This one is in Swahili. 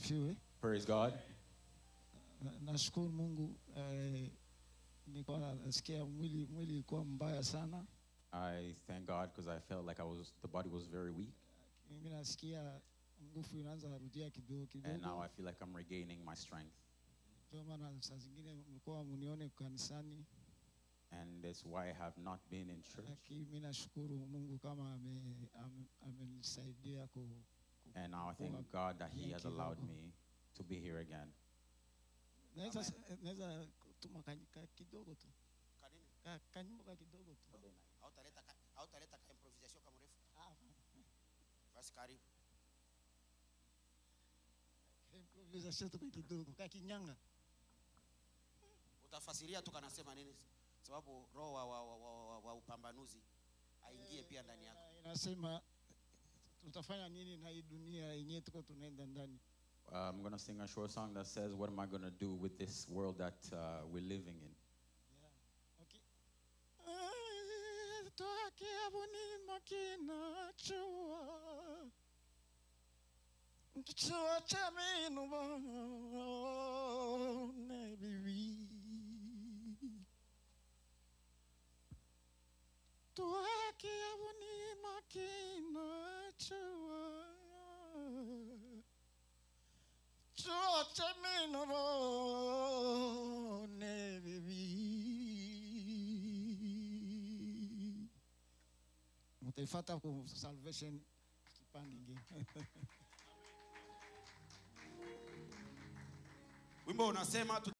asifiwe. Praise God. Na- Nashukuru Mungu eh, nilikuwa nasikia mwili mwili ilikuwa mbaya sana. I thank God because I felt like I was the body was very weak, Mimi nasikia nguvu inaanza rudia kidogo and now kidogo. I feel like I'm regaining my strength. Ndio maana saa zingine mlikuwa munione kanisani, And that's why I have not been in church. lakini mimi nashukuru Mungu kama ame- ame- amenisaidia ku And now I thank God that He has allowed me to be here again. naweza naweza kutuma ka- ka- kidogo tu Kanini? Ka- kanyimbo ka kidogo tu. Hautaleta ka- hautaleta ka improvisation kama mrefu. Ah, Basi karibu. improvisation tu ka kidogo ka kinyanga. Utafasiria tu kanasema nini? Sababu roho wa, wa, wa, wa, wa, wa upambanuzi aingie pia ndani yako. Ina- Inasema tutafanya nini na hii dunia yenyewe tuko tunaenda ndani. Uh, I'm going to sing a short song that says, What am I going to do with this world that uh, we're living in? Okay. Eh, Toake abuni makina chua. Chua cha minu ne bibi. Toake abuni makina chua. Chua cha minu ne bibi. Mutaifata ku salvation kipande ingine. Wimbo unasema